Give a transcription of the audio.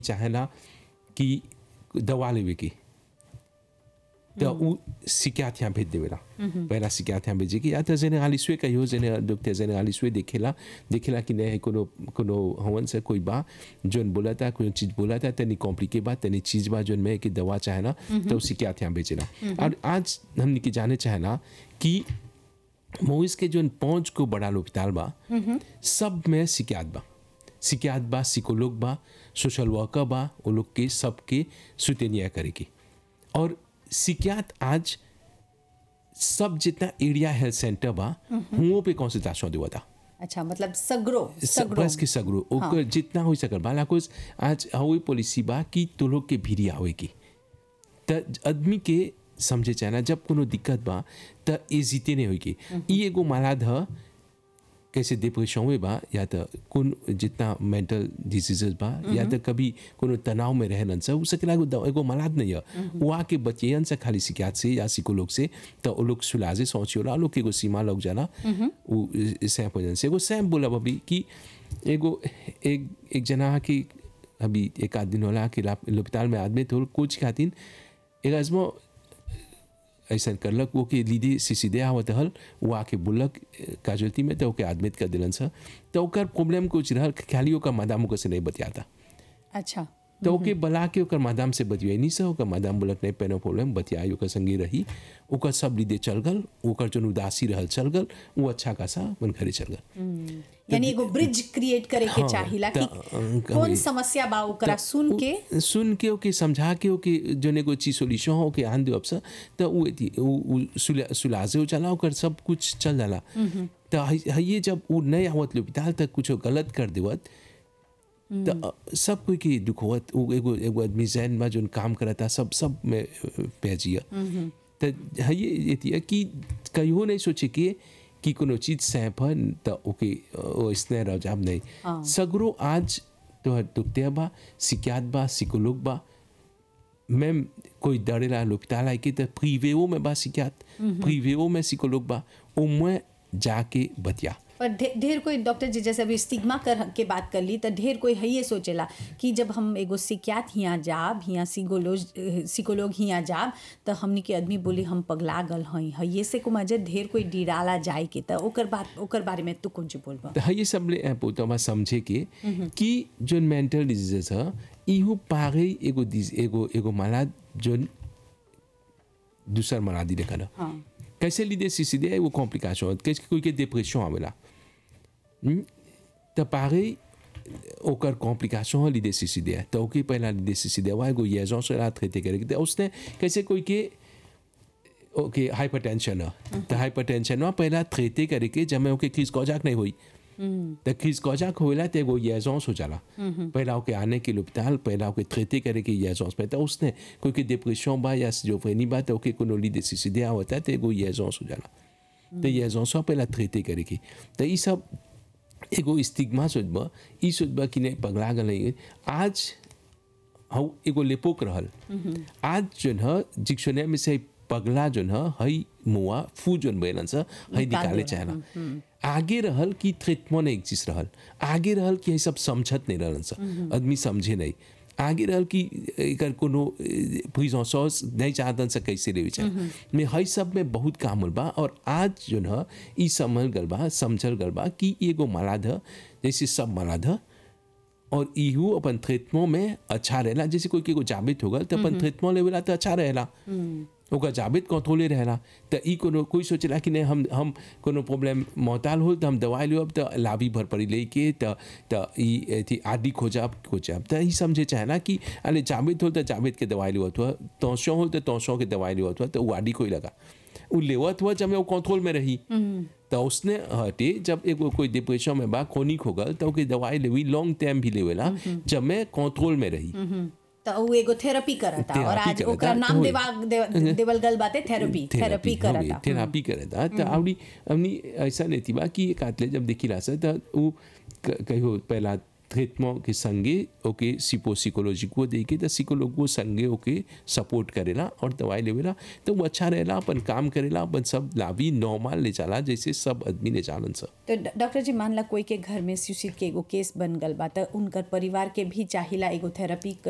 चाहेला कि दवा लेवे के त उ सिक्याथ यहाँ भेज देवेला पहला सिक्याथ यहाँ भेजे कि या त जेनेरालिस्वे कहियो जेने डॉक्टर जेनेरालिस्वे देखेला देखेला कि नहीं कोनो कोनो हवन से कोई बा जोन बोला था कोई चीज बोला था तनी कॉम्प्लिके बा तनी चीज बा जोन में कि दवा चाहेला तो सिक्याथ यहाँ भेजेला और आज हमने के जाने चाहेला कि मोइस के जोन पहुंच को बड़ा अस्पताल बा सब में सिक्यात बा सिक्यात बा सिकोलोग बा सोशल वर्कर बा वो लोग के सबके सुतेनिया करेगी और सिक्यात आज सब जितना एरिया हेल्थ सेंटर बा हुओं पे कंसल्टेशन देवा था अच्छा मतलब सगरो सगरो बस के सगरो ओकर जितना हो सकल बा लाकोस आज हवे पॉलिसी बा कि तो लोग के भीरी आवे की त आदमी के समझे चाहना जब कोनो दिक्कत बा त ए जीते नहीं होई की ई एगो मालाद ह कैसे डिप्रेशन में बा या त कौन जितना मेंटल डिजीजेस बा या त कभी कोनो तनाव में रहलन से उ सकेला एगो दवा- एगो मालाद नहीं है वो आके बचियन से खाली शिकायत से या सिकोलोग से तो वो लोग सुलाजे सोचियोला लोग के एगो सीमा लग जाला उ सैप हो जान से एगो सैप बोला अभी कि एगो एक एक जना की अभी एक आध दिन होला कि अस्पताल में आदमी तो कुछ खातिन एक आजमो ऐसा करलक वो के लीदे से सीधे आवत हल वो आके बोलक काजुअल्टी में तो ओके आदमित कर दिलन सा तो ओकर प्रॉब्लम कुछ रहल खाली ओकर मादाम ओकर से नहीं बतियाता अच्छा तो ओके बला के ओकर मादाम से बतियाई नहीं सा ओकर मादाम बोलक नहीं पेनो प्रॉब्लम बतियाई ओकर संगे रही ओकर सब लीदे चल गल ओकर जो उदासी रहल चल गल वो अच्छा खासा मन घरे चल गल यानी एगो ब्रिज क्रिएट करे के हाँ, चाहिला त, कि अ, कौन कभी- समस्या बा ओकरा सुन के उ- सुन के ओके समझा के ओके जो एगो चीज सोल्यूशन हो के आन दे अबसा तो उ एती- उ उ सुला- सुलाजे हो जाला ओकर सब कुछ चल जाला तो ये जब उ नहीं आवत अस्पताल तक कुछ गलत कर देवत तो अ, सब कोई के दुख होत उ एगो एगो आदमी जैन में जोन काम करता सब सब में पेजिया तो ये एती कि कहियो नहीं सोचे के कि कोनो चीज सैप है तो ओके ओ इसने रजाब नहीं सगरो आज तो दुखते बा सिक्यात बा सिकोलोग बा même कोई डरेला l'hôpital आई के तो प्रीवेओ में बा सिक्यात प्रीवेओ में सिकोलोग बा au moins जाके बतिया पर ढे- ढेर कोई डॉक्टर जी जैसे अभी स्टिग्मा कर के बात कर ली तो ढेर कोई है ये सोचेला कि जब हम एगो सिक्यात हियाँ जाब हियाँ सिकोलोज सिकोलोग हियाँ जाब तो हमनी के आदमी बोली हम पगला गल हई है ये से को मजे ढेर कोई डिराला जाए के तो ओकर बात ओकर बारे में तू कौन ची बोलबा तो ये सब ले पोतमा समझे के कि जो मेंटल डिजीजेस है इहु पागे एगो डिज- एगो एगो मालाद जो दूसर मालादी देखना हाँ कैसे लीदे सी सीधे वो कॉम्प्लिकेशन कैसे कोई के डिप्रेशन आवेला हम्म? तो पागे ओकर कॉम्प्लिकेशन है लीदे सी सीधे तो ओके पहला लीदे सी सीधे हुआ एगो येजों से रात ट्रीटे करे तो उसने कैसे कोई के ओके हाइपरटेंशन है तो हाइपरटेंशन हुआ पहला ट्रीटे करे के जब मैं ओके क्रीज कौजाक नहीं हुई तो क्रीज कौजाक होएला तो एगो येजोंस हो जाला पहला ओके आने के अस्पताल पहला ओके ट्रीटे करे के येजोंस में तो उसने कोई के डिप्रेशन बा या सिजोफ्रेनी बा तो ओके कोनो लीदे सी सीधे होता है तो एगो येजोंस हो जाला तो येजोंस पहला ट्रीटे करे के तो ये सब एगो स्टिग्मा सोचबा ई सोचबा कि नहीं पगला गल नहीं आज हौ एगो लेपोक रहल आज जोन ह डिक्शनरी में से पगला जोन ह हई मुआ फू जोन बेलन स हई निकाले चाहला आगे रहल कि ट्रीटमेंट एक चीज रहल आगे रहल कि हई सब समझत नहीं रहलन स आदमी समझे नहीं आगे रहल कि एकर कोनो प्रिजन सॉस नहीं चाहतन से कैसे लेवे चाहे में हई सब में बहुत काम होल बा और आज जोन ह ई समझ गल बा समझल गल बा कि एगो मालाद ह जैसे सब मालाद ह और इहू अपन ट्रीटमेंट में अच्छा रहेला जैसे कोई के को जाबित हो गल तो अपन ट्रीटमेंट लेवेला तो अच्छा रहेला ओकर जाबित कंट्रोले रहेला तो ई कोनो कोई सोचेला कि नहीं हम हम कोनो प्रॉब्लम मोहताल हो तो हम दवाई लेब तो लाभी भर पड़ी ले के तो तो ई एथी आदि खोजब खोजब तो ई समझे चाहे ना कि अरे जाबित हो तो जाबित के दवाई लेवत हुआ तोसों हो तो तोसों के दवाई लेवत हुआ तो वो आदि कोई लगा वो लेवत हुआ जब मैं वो कंट्रोल में रही तो उसने हटे जब एगो कोई डिप्रेशन में बा क्रोनिक हो गल तो ओके दवाई लेवी लॉन्ग टाइम भी लेवेला जब मैं कंट्रोल में रही तो वो एगो थेरेपी करता और थेरेपी आज करता, ओकरा तो नाम होई। देवा दे- देवल गल बाते थेरेपी थेरेपी करता थेरापी करता तो आवड़ी हमनी ऐसा नहीं थी बा कि एक आतले जब देखी ला सा तो वो क- कहियो पहला ट्रीटमेंट के संगे ओके सिपो साइकोलॉजी को दे के तो साइकोलॉग को संगे ओके सपोर्ट करेला और दवाई लेवेला तो वो अच्छा रहेला अपन काम करेला अपन सब लाभी नॉर्मल ले चला जैसे सब आदमी ले चालन सब तो ड- डॉक्टर जी मान ला कोई के घर में सुसाइड के एगो केस बन गल बा त उनकर परिवार के भी चाहिला एगो थेरेपी